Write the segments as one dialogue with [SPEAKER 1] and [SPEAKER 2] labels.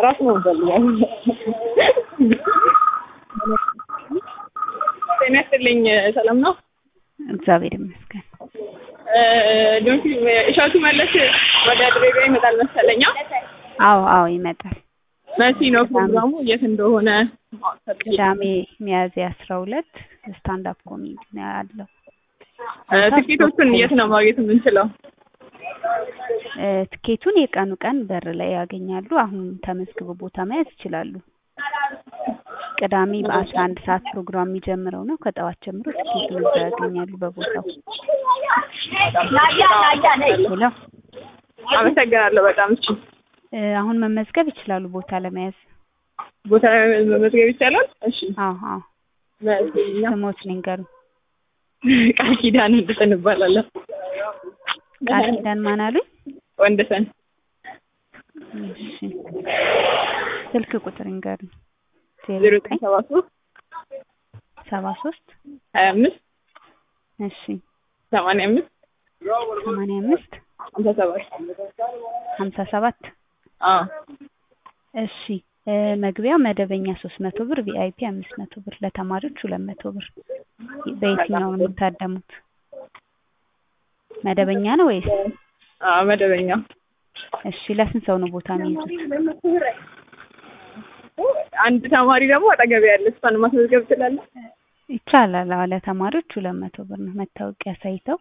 [SPEAKER 1] ራሱ ነው ፈልጋል። ጤና ይስጥልኝ። ሰላም ነው?
[SPEAKER 2] እግዚአብሔር ይመስገን።
[SPEAKER 1] ዶንኪ እሸቱ መለስ ወደ ድሬዳዋ ይመጣል መሰለኛ።
[SPEAKER 2] አዎ አዎ ይመጣል።
[SPEAKER 1] መሲ ነው ፕሮግራሙ የት እንደሆነ ማወቅ ፈልጌ ነው።
[SPEAKER 2] ቅዳሜ ሚያዝያ አስራ ሁለት ስታንድ አፕ ኮሜዲ ነው ያለው።
[SPEAKER 1] ትኬቶቹን የት ነው ማግኘት የምንችለው?
[SPEAKER 2] እ ትኬቱን የቀኑ ቀን በር ላይ ያገኛሉ። አሁን ተመዝግበው ቦታ መያዝ ይችላሉ። ቅዳሜ በአስራ አንድ ሰዓት ፕሮግራም የሚጀምረው ነው። ከጠዋት ጀምሮ ትኬቱን እዛ ያገኛሉ በቦታው። ሄሎ
[SPEAKER 1] አመሰግናለሁ በጣም እሺ።
[SPEAKER 2] እ አሁን መመዝገብ ይችላሉ ቦታ ለመያዝ።
[SPEAKER 1] ቦታ መመዝገብ ይቻላል? እሺ
[SPEAKER 2] አዎ አዎ
[SPEAKER 1] መሲኛ
[SPEAKER 2] ስሞት ንገሩ።
[SPEAKER 1] ቃል ኪዳን እንድጥን እባላለሁ።
[SPEAKER 2] ቃል ኪዳን ማን አሉኝ?
[SPEAKER 1] ወንድሰን
[SPEAKER 2] እሺ ስልክ ቁጥር ንገሩ። ዜሮ
[SPEAKER 1] ዜሮ
[SPEAKER 2] ዘጠኝ
[SPEAKER 1] ሰባ ሶስት
[SPEAKER 2] ሰባ ሶስት
[SPEAKER 1] ሀያ አምስት
[SPEAKER 2] እሺ
[SPEAKER 1] ሰማንያ አምስት
[SPEAKER 2] ሰማንያ አምስት
[SPEAKER 1] ሀምሳ ሰባት
[SPEAKER 2] ሀምሳ ሰባት
[SPEAKER 1] አዎ
[SPEAKER 2] እሺ እ መግቢያው መደበኛ ሶስት መቶ ብር ቪአይፒ አምስት መቶ ብር ለተማሪዎች ሁለት መቶ ብር በየትኛው ነው የምታደሙት መደበኛ ነው ወይስ
[SPEAKER 1] አዎ መደበኛ
[SPEAKER 2] እሺ ለስንት ሰው ነው ቦታ የሚይዙት
[SPEAKER 1] አንድ ተማሪ ደግሞ አጠገቤ ያለ እሷን ማስመዝገብ ትችላለህ?
[SPEAKER 2] ይቻላል አዎ ለተማሪዎች ሁለት መቶ ብር ነው መታወቂያ ሳይተው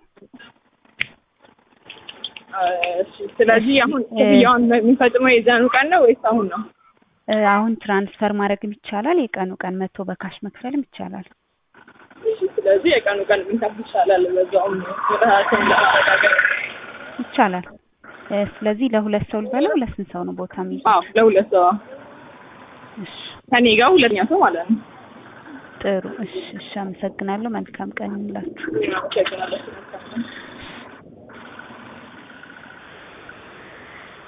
[SPEAKER 1] እሺ ስለዚህ አሁን ክፍያውን የሚፈጽመው የዛኑ ቀን ነው ወይስ አሁን ነው?
[SPEAKER 2] እ አሁን ትራንስፈር ማድረግም ይቻላል የቀኑ ቀን መጥቶ በካሽ መክፈልም ይቻላል
[SPEAKER 1] እሺ ስለዚህ የቀኑ ቀን ብንከፍል ይሻላል። በዛውም ራሳችን ለማረጋገጥ
[SPEAKER 2] ይቻላል እ ስለዚህ ለሁለት ሰው ልበለው ለስንት ሰው ነው ቦታ የሚይዙት
[SPEAKER 1] አዎ ለሁለት ሰው
[SPEAKER 2] እሺ
[SPEAKER 1] ከኔ ጋር ሁለተኛ ሰው ማለት ነው።
[SPEAKER 2] ጥሩ እሺ እሺ አመሰግናለሁ መልካም ቀን ይሁንላችሁ
[SPEAKER 1] አመሰግናለሁ።